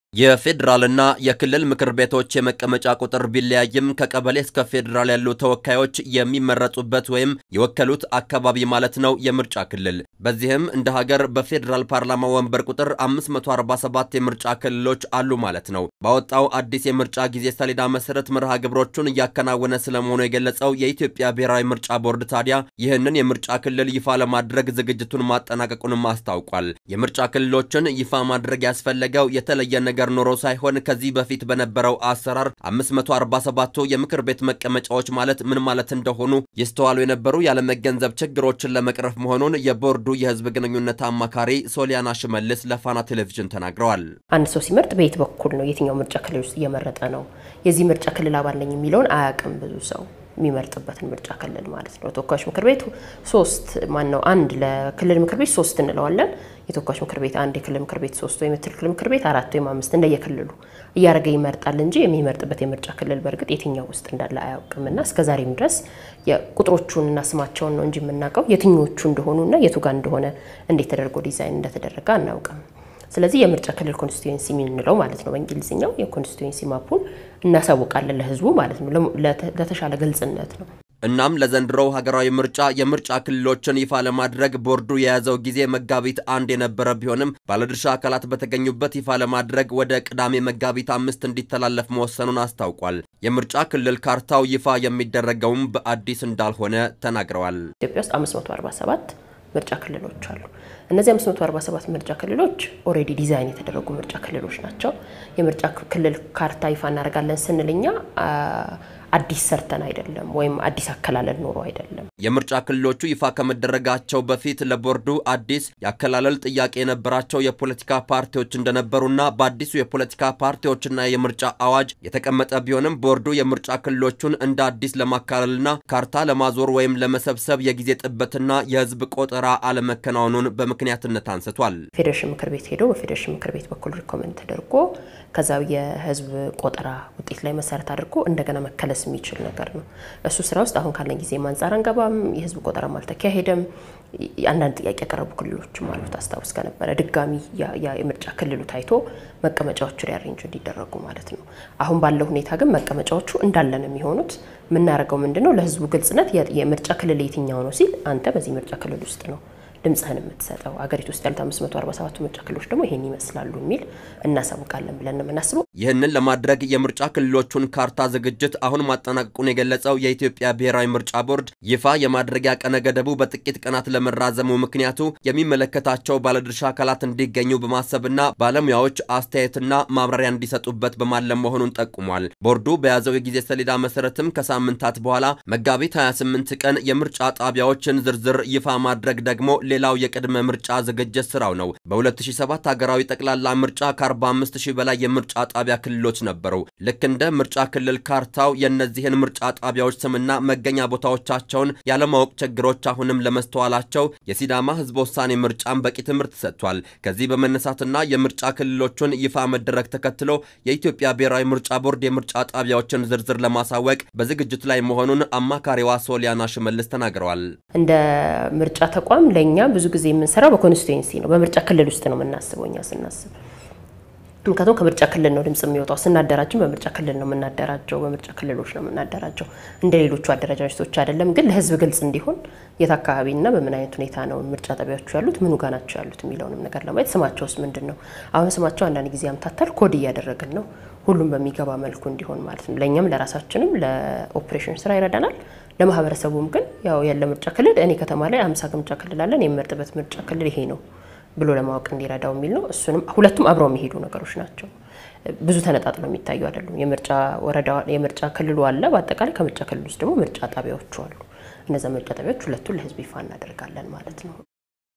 የፌዴራልና የክልል ምክር ቤቶች የመቀመጫ ቁጥር ቢለያይም ከቀበሌ እስከ ፌዴራል ያሉ ተወካዮች የሚመረጡበት ወይም የወከሉት አካባቢ ማለት ነው የምርጫ ክልል። በዚህም እንደ ሀገር በፌዴራል ፓርላማ ወንበር ቁጥር 547 የምርጫ ክልሎች አሉ ማለት ነው። ባወጣው አዲስ የምርጫ ጊዜ ሰሌዳ መሰረት መርሃ ግብሮቹን እያከናወነ ስለመሆኑ የገለጸው የኢትዮጵያ ብሔራዊ ምርጫ ቦርድ ታዲያ ይህንን የምርጫ ክልል ይፋ ለማድረግ ዝግጅቱን ማጠናቀቁንም አስታውቋል። የምርጫ ክልሎችን ይፋ ማድረግ ያስፈለገው የተለየ ነገር ነገር ኖሮ ሳይሆን ከዚህ በፊት በነበረው አሰራር 547ቱ የምክር ቤት መቀመጫዎች ማለት ምን ማለት እንደሆኑ ይስተዋሉ የነበሩ ያለመገንዘብ ችግሮችን ለመቅረፍ መሆኑን የቦርዱ የሕዝብ ግንኙነት አማካሪ ሶሊያና ሽመልስ ለፋና ቴሌቪዥን ተናግረዋል። አንድ ሰው ሲመርጥ በየት በኩል ነው የትኛው ምርጫ ክልል ውስጥ እየመረጠ ነው የዚህ ምርጫ ክልል አባል ነኝ የሚለውን አያውቅም ብዙ ሰው የሚመርጥበትን ምርጫ ክልል ማለት ነው። ተወካዮች ምክር ቤት ሶስት ማን ነው አንድ ለክልል ምክር ቤት ሶስት እንለዋለን። የተወካዮች ምክር ቤት አንድ፣ የክልል ምክር ቤት ሶስት ወይም የክልል ምክር ቤት አራት ወይም አምስት እንደየክልሉ እያደረገ ይመርጣል እንጂ የሚመርጥበት የምርጫ ክልል በእርግጥ የትኛው ውስጥ እንዳለ አያውቅም እና እስከዛሬም ድረስ ቁጥሮቹንና ስማቸውን ነው እንጂ የምናውቀው የትኞቹ እንደሆኑና የቱ ጋር እንደሆነ እንዴት ተደርጎ ዲዛይን እንደተደረገ አናውቅም። ስለዚህ የምርጫ ክልል ኮንስቲቱዌንሲ የምንለው ማለት ነው በእንግሊዝኛው የኮንስቲቱዌንሲ ማፑን እናሳውቃለን ለሕዝቡ ማለት ነው ለተሻለ ግልጽነት ነው። እናም ለዘንድሮው ሀገራዊ ምርጫ የምርጫ ክልሎችን ይፋ ለማድረግ ቦርዱ የያዘው ጊዜ መጋቢት አንድ የነበረ ቢሆንም ባለድርሻ አካላት በተገኙበት ይፋ ለማድረግ ወደ ቅዳሜ መጋቢት አምስት እንዲተላለፍ መወሰኑን አስታውቋል። የምርጫ ክልል ካርታው ይፋ የሚደረገውም በአዲስ እንዳልሆነ ተናግረዋል። ኢትዮጵያ ውስጥ 547 ምርጫ ክልሎች አሉ። እነዚህ 547 ምርጫ ክልሎች ኦልሬዲ ዲዛይን የተደረጉ ምርጫ ክልሎች ናቸው። የምርጫ ክልል ካርታ ይፋ እናደርጋለን ስንልኛ አዲስ ሰርተን አይደለም፣ ወይም አዲስ አከላለል ኖሮ አይደለም። የምርጫ ክልሎቹ ይፋ ከመደረጋቸው በፊት ለቦርዱ አዲስ የአከላለል ጥያቄ የነበራቸው የፖለቲካ ፓርቲዎች እንደነበሩና በአዲሱ የፖለቲካ ፓርቲዎችና የምርጫ አዋጅ የተቀመጠ ቢሆንም ቦርዱ የምርጫ ክልሎቹን እንደ አዲስ ለማካለልና ካርታ ለማዞር ወይም ለመሰብሰብ የጊዜ ጥበትና የሕዝብ ቆጠራ አለመከናወኑን በምክንያትነት አንስቷል። ፌዴሬሽን ምክር ቤት ሄዶ በፌዴሬሽን ምክር ቤት በኩል ሪኮመንድ ተደርጎ ከዛ የሕዝብ ቆጠራ ውጤት ላይ መሰረት አድርጎ እንደገና መከለስ የሚችል ነገር ነው። እሱ ስራ ውስጥ አሁን ካለን ጊዜ አንጻር አንገባም። የህዝብ ቆጠራም አልተካሄደም። አንዳንድ ጥያቄ ያቀረቡ ክልሎችም አሉት። አስታውስ ከነበረ ድጋሚ የምርጫ ክልሉ ታይቶ መቀመጫዎቹ ሪያሬንጅ እንዲደረጉ ማለት ነው። አሁን ባለው ሁኔታ ግን መቀመጫዎቹ እንዳለ ነው የሚሆኑት። የምናደርገው ምንድን ነው? ለህዝቡ ግልጽነት የምርጫ ክልል የትኛው ነው ሲል አንተ በዚህ ምርጫ ክልል ውስጥ ነው ድምፅህን የምትሰጠው አገሪቱ ውስጥ ያሉት 547 ምርጫ ክልሎች ደግሞ ይሄን ይመስላሉ የሚል እናሳውቃለን ብለን ነው የምናስበው። ይህንን ለማድረግ የምርጫ ክልሎቹን ካርታ ዝግጅት አሁን ማጠናቀቁን የገለጸው የኢትዮጵያ ብሔራዊ ምርጫ ቦርድ ይፋ የማድረጊያ ቀነ ገደቡ በጥቂት ቀናት ለመራዘሙ ምክንያቱ የሚመለከታቸው ባለድርሻ አካላት እንዲገኙ በማሰብና ባለሙያዎች አስተያየትና ማብራሪያ እንዲሰጡበት በማለም መሆኑን ጠቁሟል። ቦርዱ በያዘው የጊዜ ሰሌዳ መሰረትም ከሳምንታት በኋላ መጋቢት 28 ቀን የምርጫ ጣቢያዎችን ዝርዝር ይፋ ማድረግ ደግሞ ሌላው የቅድመ ምርጫ ዝግጅት ስራው ነው። በ2007 ሀገራዊ ጠቅላላ ምርጫ ከ45 ሺህ በላይ የምርጫ ጣቢያ ክልሎች ነበሩ። ልክ እንደ ምርጫ ክልል ካርታው የእነዚህን ምርጫ ጣቢያዎች ስምና መገኛ ቦታዎቻቸውን ያለማወቅ ችግሮች አሁንም ለመስተዋላቸው የሲዳማ ሕዝበ ውሳኔ ምርጫን በቂ ትምህርት ሰጥቷል። ከዚህ በመነሳትና የምርጫ ክልሎቹን ይፋ መደረግ ተከትሎ የኢትዮጵያ ብሔራዊ ምርጫ ቦርድ የምርጫ ጣቢያዎችን ዝርዝር ለማሳወቅ በዝግጅት ላይ መሆኑን አማካሪዋ ሶሊያና ሽመልስ ተናግረዋል። እንደ ምርጫ ተቋም ለእኛ ብዙ ጊዜ የምንሰራው በኮንስቲቱዌንሲ ነው፣ በምርጫ ክልል ውስጥ ነው የምናስበው እኛ ስናስብ ምክንያቱም ከምርጫ ክልል ነው ድምጽ የሚወጣው። ስናደራጅም በምርጫ ክልል ነው የምናደራጀው፣ በምርጫ ክልሎች ነው የምናደራጀው። እንደ ሌሎቹ አደረጃጀቶች አይደለም። ግን ለህዝብ ግልጽ እንዲሆን የት አካባቢና በምን አይነት ሁኔታ ነው ምርጫ ጣቢያዎቹ ያሉት፣ ምኑ ጋ ናቸው ያሉት የሚለውንም ነገር ለማየት ስማቸውስ ምንድን ነው? አሁን ስማቸው አንዳንድ ጊዜ ያምታታል። ኮድ እያደረግን ነው፣ ሁሉም በሚገባ መልኩ እንዲሆን ማለት ነው። ለእኛም ለራሳችንም ለኦፕሬሽን ስራ ይረዳናል። ለማህበረሰቡም ግን ያው ያለ ምርጫ ክልል እኔ ከተማ ላይ አምሳ ምርጫ ክልል አለን የምመርጥበት ምርጫ ክልል ይሄ ነው ብሎ ለማወቅ እንዲረዳው የሚል ነው። እሱንም ሁለቱም አብረው የሚሄዱ ነገሮች ናቸው። ብዙ ተነጣጥለው የሚታዩ አይደሉም። የምርጫ ወረዳ የምርጫ ክልሉ አለ። በአጠቃላይ ከምርጫ ክልል ውስጥ ደግሞ ምርጫ ጣቢያዎቹ አሉ። እነዚያ ምርጫ ጣቢያዎች ሁለቱን ለህዝብ ይፋ እናደርጋለን ማለት ነው።